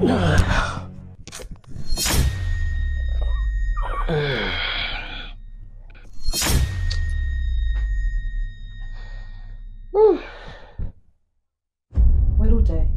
Werute,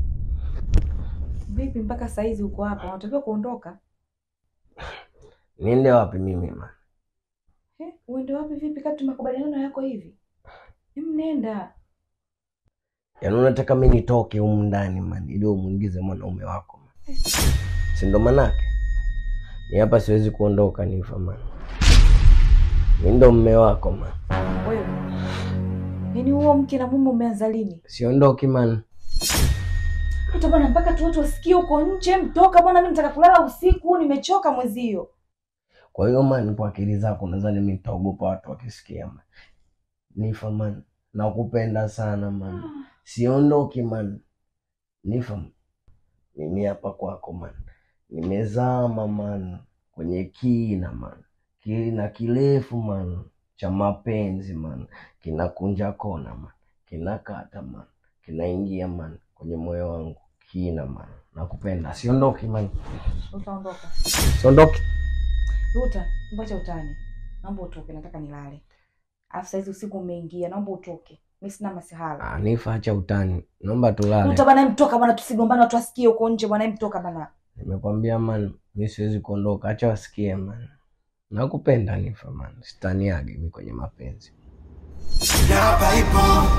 vipi mpaka saizi uko hapa? Unatakiwa kuondoka. Niende wapi mimi man? Eh, uende wapi vipi kati makubaliano yako hivi? Hem, nenda. Yaani unataka mi nitoke humu ndani man, ili umwingize mwanaume wako man. Si ndo manake? Ni hapa siwezi kuondoka nifa man. Mi ndo mme wako man. Wewe. Yaani huo mke na mume umeanza lini? Siondoki man. Uta bwana mpaka tu watu wasikie uko nje, mtoka bwana, mimi nataka kulala usiku, nimechoka mwezio. Kwa hiyo man, kwa akili zako nadhani mi nitaogopa watu wakisikia man. Nifa man, nakupenda sana man. Siondoki man. Nifa, mimi hapa kwako man. Nimezama man kwenye kina man, kina kirefu man cha mapenzi man, kinakunja kona man, kinakata man, kinaingia man kwenye moyo wangu kina man. Nakupenda, siondoki man, Utaondoka. siondoki. Ruta, mbacha utani. Naomba utoke, nataka nilale. Alafu saizi usiku umeingia, naomba utoke. Mimi sina masihala. Ah, Nifa, acha utani, naomba tulale. Ruta bwana, mtoka bwana, tusigombane, watu wasikie uko nje bwana, mtoka bwana. Nimekwambia man, mi siwezi kuondoka, acha wasikie man. Nakupenda Nifa man, sitaniage mi kwenye mapenzi. Na hapa ipo,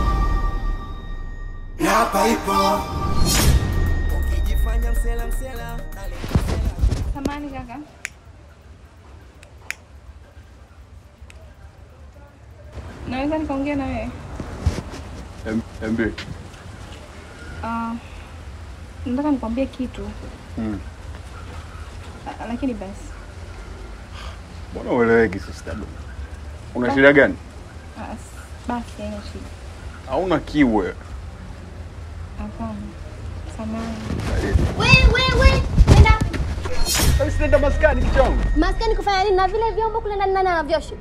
na hapa ipo. Ukijifanya msela msela, Samani kaka. Naweza nikaongea na wewe? MB. Ah, nataka nikwambie kitu Mm. Ah, lakini basi Mbona ueleweki sister Dom? Una shida gani? ah, s- basi haina shida. Hauna kiwe. Hapana, samani. Wewe nenda Basi nenda maskani kichongo. maskani kufanya nini? Na vile vyombo kule ndani nani anavyosha?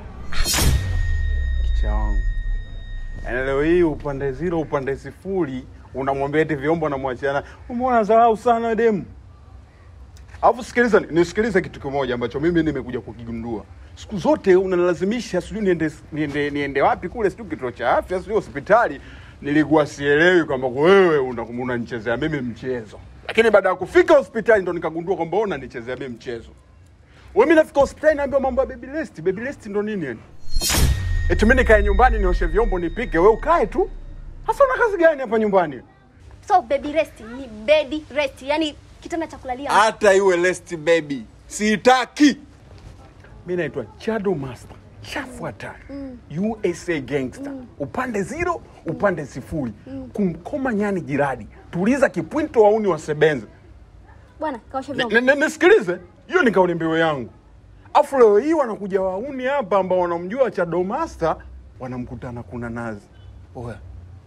Kichongo. Yaani leo hii upande zero upande sifuri unamwambia eti vyombo namwachiana. Umeona dharau sana demu. Alafu sikiliza, nisikilize kitu kimoja ambacho mimi nimekuja kukigundua. Siku zote unanilazimisha sijui niende niende niende wapi kule sijui kituo cha afya sijui hospitali. Nilikuwa sielewi kwamba wewe una- unanichezea mimi mchezo. Lakini baada ya kufika hospitali ndo nikagundua kwamba wewe unanichezea mimi mchezo. Wewe mimi nafika hospitali naambiwa mambo ya baby rest. Baby rest ndo nini yani? Eti mimi nikae nyumbani nioshe vyombo nipike, wewe ukae tu. Hasa una kazi gani hapa nyumbani? So baby rest ni bed rest, yani kitanda cha kulalia. hata iwe lest baby sitaki mi naitwa chado master chafu hatari usa gangster upande zero upande sifuri kumkoma nyani jiradi tuliza kipwinto wauni wasebenze Bwana, kaosha Ni- vyombo. ni- ni- nisikilize hiyo ni kauli mbiu yangu afu leo hii wanakuja wauni hapa ambao wanamjua chado master wanamkutana kuna nazi oya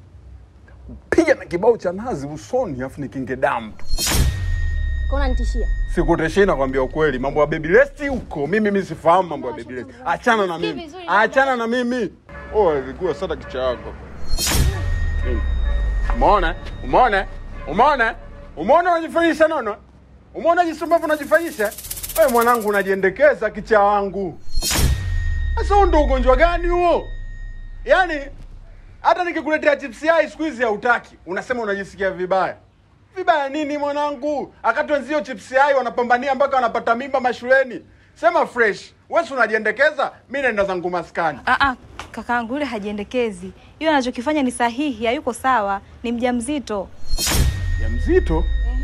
piga na kibao cha nazi usoni afu nikinge damu Kaona nitishia. Sikuteshei nakwambia ukweli, mambo ya baby rest huko mimi mimi sifahamu mambo ya baby rest. Achana na Sikii mimi, vizuri, achana na mimi. Oh, ilikuwa sada kicha yako. Nini? Umeona? Umeona? Umeona? Umeona unajifanyisha nono? Umeona jinsi ambavyo unajifanyisha? Wewe mwanangu unajiendekeza kicha wangu. Sasa huo ndo ugonjwa gani huo? Yaani hata nikikuletea chips yai siku hizi hautaki, unasema unajisikia vibaya. Vibaya nini mwanangu? Akati wenzio chips yai wanapambania mpaka wanapata mimba mashuleni. Sema fresh. Wewe si unajiendekeza, mimi naenda zangu maskani. Ah, ah, kakaangu yule hajiendekezi. Yule anachokifanya ni sahihi, hayuko sawa, ni mjamzito. Ya mzito?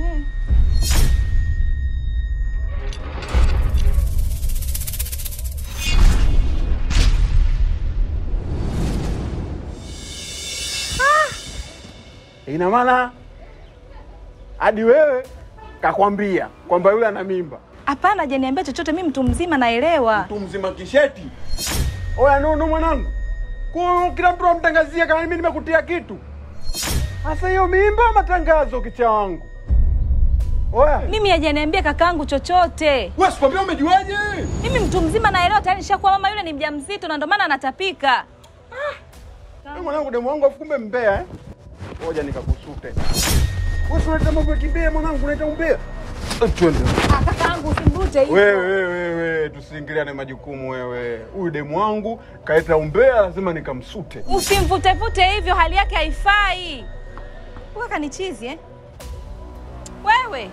Ina maana hadi wewe kakwambia kwamba yule ana mimba. Hapana, hajaniambia chochote. Mimi mtu mzima, naelewa. Mtu mzima kisheti. Oya nono mwanangu. Kwa kila mtu amtangazia kama mimi nimekutia kitu. Sasa hiyo mimba matangazo kicha wangu. Oya. Mimi hajaniambia kakaangu chochote. Wewe sikwambia umejuaje? Mimi mtu mzima, naelewa tayari. Nishakuwa mama, yule ni mjamzito na ndio maana anatapika. Wewe mwanangu demu wangu afu kumbe mbea eh? Ngoja nikakusute. Wewe si unaleta mambo ya kimbea mwanangu, unaleta umbea. Eh, Twende. Ah, kakaangu usimvute hivyo. Wewe wewe wewe, tusiingiliane majukumu wewe. Huyu demu wangu kaeta umbea, lazima nikamsute. Usimvutevute hivyo, hali yake haifai. Wewe kanichizi eh? Wewe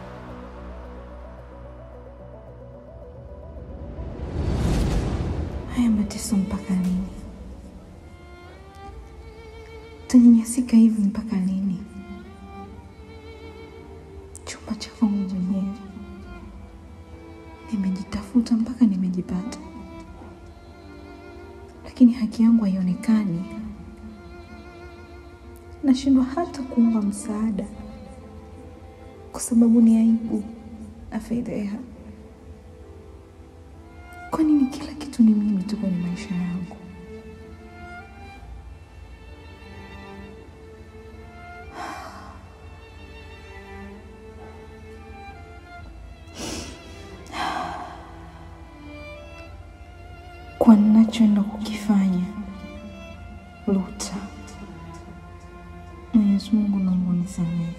Haya mateso mpaka lini? Tanyanyasika hivi mpaka lini? Chumba cha kwangu mwenyewe, nimejitafuta mpaka nimejipata, lakini haki yangu haionekani. Nashindwa hata kuomba msaada kwa sababu ni aibu na fedheha. Kwa nini kila kitu ni mimi tu kwenye maisha yangu? Kwa ninachoenda kukifanya, Luta, Mwenyezi Mungu naomba unisamehe.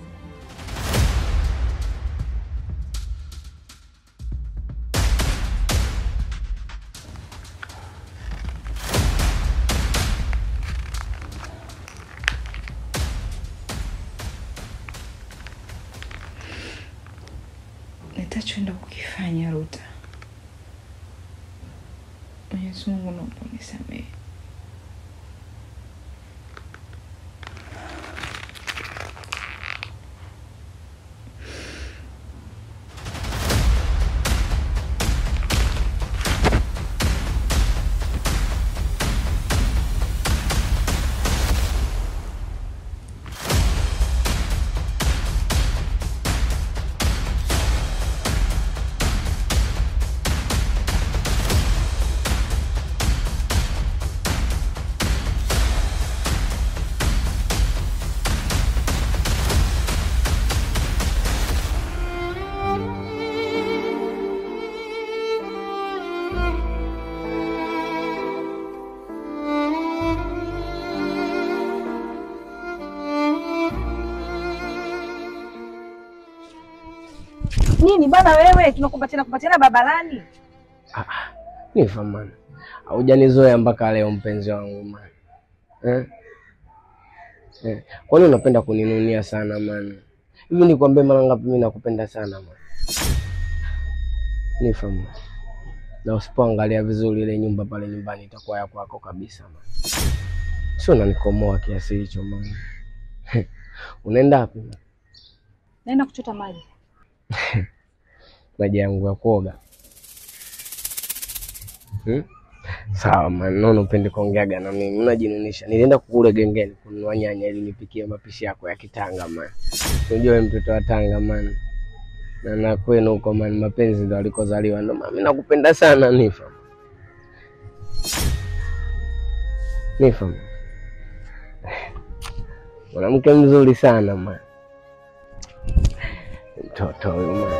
nitachoenda kukifanya Ruta. Mwenyezi Mungu naomba unisamehe. Nini bana wewe, tunakumbatiana kumbatiana barabarani? Nifa man, haujanizoea mpaka leo mpenzi wangu man. Eh? Eh. Kwani unapenda kuninunia sana man? Hivi nikwambie mara ngapi mimi nakupenda sana man? Nifa man. Na usipoangalia vizuri ile nyumba pale nyumbani itakuwa ya kwako kabisa man. Sio unanikomoa kiasi hicho man. Unaenda wapi man? Naenda kuchota maji. maji yangu ya kuoga hmm? Sawa man, naona upendi kuongeaga na mimi, unajinunisha. Nilienda kukule gengeni kununua nyanya ili nipikie mapishi yako ya kitanga man. Unajua wewe mtoto wa Tanga man, na na kwenu huko man, mapenzi ndo alikozaliwa. Ndo mimi nakupenda sana Nifa, Nifa mwanamke mzuri sana man, mtoto huyu man.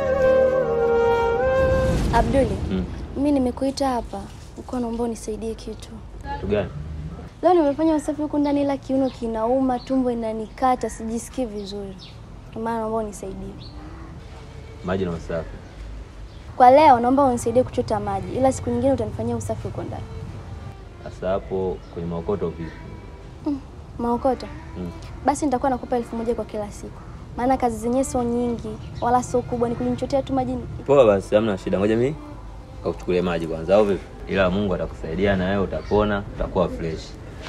Abduli, Mm. mimi nimekuita hapa uko naomba unisaidie kitu. Kitu gani? Leo nimefanya usafi huku ndani, ila kiuno kinauma, tumbo inanikata, sijisikii vizuri. Ndio maana naomba unisaidie. Maji na usafi. Kwa leo naomba unisaidie kuchota maji, ila siku nyingine utanifanyia usafi huko ndani. Sasa hapo kwenye maokoto vipi? Maokoto. Mm. Basi nitakuwa nakupa elfu moja kwa kila siku, maana kazi zenyewe sio nyingi wala sio kubwa, ni kunichotea tu maji. Poa basi, hamna shida. Ngoja mimi kakuchukulie maji kwanza au vipi? Ila Mungu atakusaidia na wewe utapona, utakuwa fresh.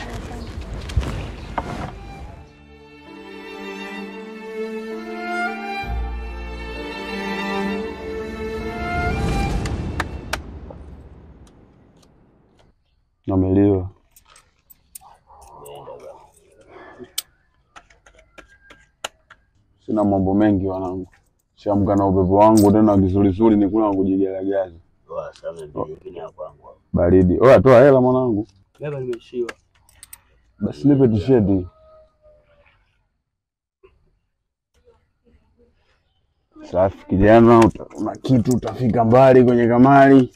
Nameliwa. Sina mambo mengi wanangu, siamka na upepo wangu tena kizurizuri, ni kula kujigaragaza baridi. Oya, toa hela mwanangu, basi nipe tisheti. Safi kijana, uta- una kitu, utafika mbali kwenye kamari.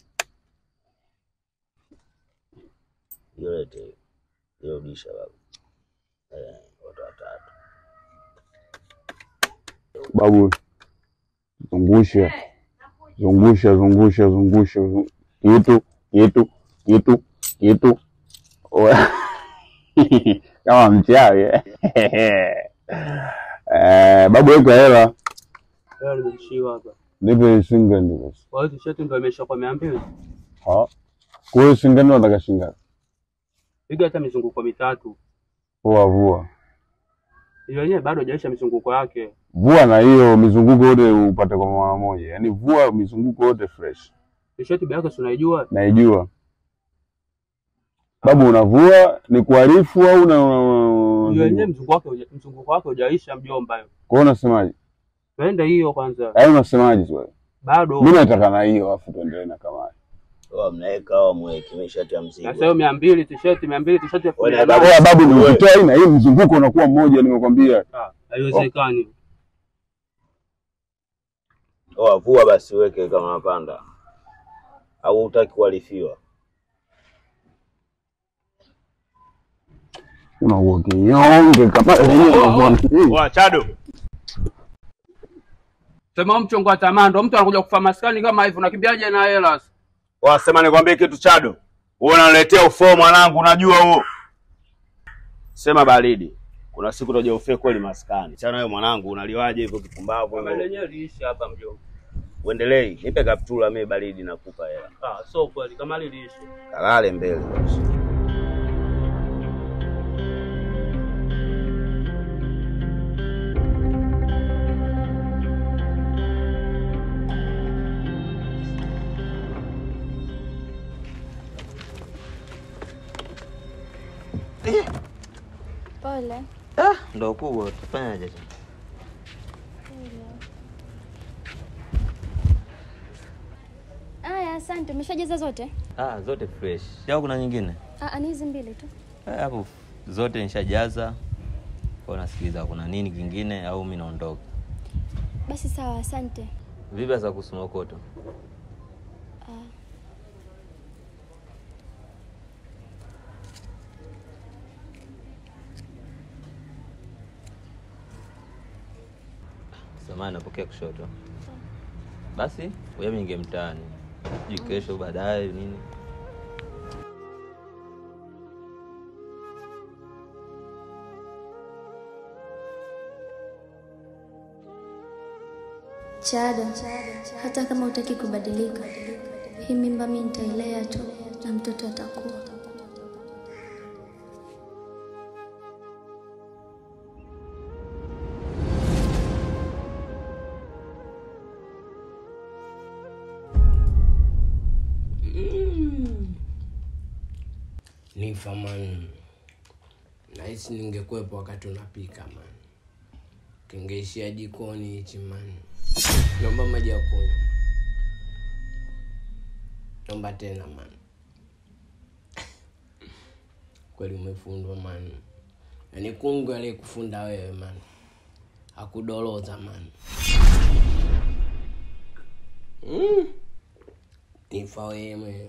babu, zungusha zungusha zungusha zungusha zung- kitu kitu kitu kitu Oya. kama mchawi eh. Eh, babu weka hela Leo nimeishiwa hapa. nipe singeni basi. Kwa hiyo t-shirt ndio imeisha kwa mia mbili. Ha? Kwa hiyo singeni unataka shingapi? Piga hata mizunguko mitatu. Vua vua Hiyo yenyewe bado hajaisha mizunguko yake. vua na hiyo mizunguko yote upate kwa mara moja, yaani vua mizunguko yote fresh. T-shirt bei yake si unaijua? Naijua babu, unavua ni kuharifu au na una- Hiyo yenyewe una- mzunguko wake huja- mzunguko wake hujaisha mjomba. kwa hiyo unasemaje? Twende hiyo kwanza. Yaani unasemaje wewe? Bado. Mimi nataka na hiyo afu tuendelee na kamari. Oa, mnaweka au mweke mishati ya Na mzigo. sasa hiyo mia mbili t-shirt mia mbili t-shirt elfu Wewe mia na nane. Oya babu, ni ukitoa hii na hii mzunguko unakuwa mmoja, nimekwambia. Ah, Haiwezekani. Oa, vua basi uweke kama unapanda. Au hutaki kuharifiwa? Unakuwa kinyonge kama Oa Chado. Sema mchongo wa tamaa ndo mtu anakuja kufa maskani kama hivi unakimbiaje na hela? Wasema nikwambie kitu Chado, wewe unaniletea ufoo mwanangu, unajua huo. Sema baridi, kuna siku utaja ufee kweli maskani. Chana wewe mwanangu, unaliwaje hivyo kipumbavu Kama hivyo? lenyewe liishi hapa mjomba. Uendelei, nipe kaptula mimi baridi nakupa hela. Ah, so kweli kama liliishi. Kalale mbele basi. Pole. Ndo kubwa, tufanyaje tena? Aya, asante. Umeshajaza zote? Ah, zote fresh. Au kuna nyingine? Ah, ni hizi mbili tu. Eh, Hapo zote nishajaza. Kwa nasikiliza kuna nini kingine au mimi naondoka. Basi sawa, asante. Vipi sasa kuhusu Mokoto? Ah, Samahani, napokea kushoto. Basi wewe minge mtaani. Sijui kesho baadaye nini. Chada, hata kama utaki kubadilika, hii mimba mi nitailea tu na mtoto atakuwa. Nifa man, nahisi ningekuwepo wakati unapika man, kingeishia jikoni hichi man. Naomba maji ya kunywa, naomba tena man. Kweli umefundwa man, yaani kungwi aliyekufunda wewe man, hakudoloza man. Mm. Nifa wewe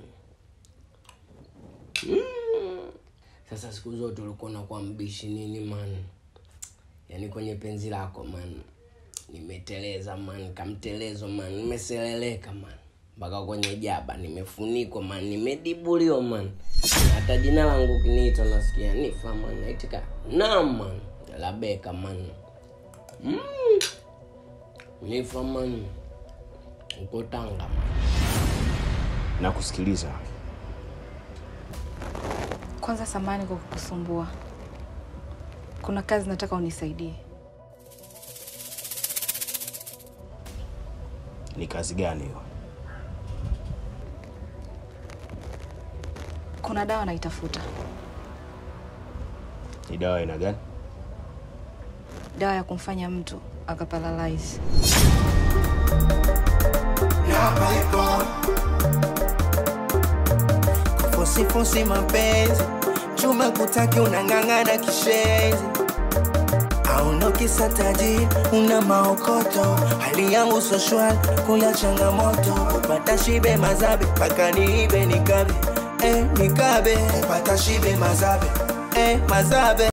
Mm. Sasa siku zote ulikuwa unakuwa mbishi nini man? Yaani kwenye penzi lako man, nimeteleza man, kamtelezo man, nimeseleleka man, mpaka kwenye jaba nimefunikwa man, nimedibuliwa man. Hata jina langu kiniita nasikia nifa man, naitika naam man, labeka man. Mm. Nifa man, uko Tanga man. Nakusikiliza. Kwanza samani kwa kukusumbua. Kuna kazi nataka unisaidie. Ni kazi gani hiyo? Kuna dawa naitafuta, Ni dawa aina gani? dawa ya kumfanya mtu akaparalyze. Kufusifusi mapenzi chuma kutaki unang'ang'ana kishenzi auno kisa tajiri una maokoto hali yangu so shwari kula changamoto kupata shibe mazabe mpaka niibe nikabe eh, nikabe kupata shibe mazabe eh, mazabe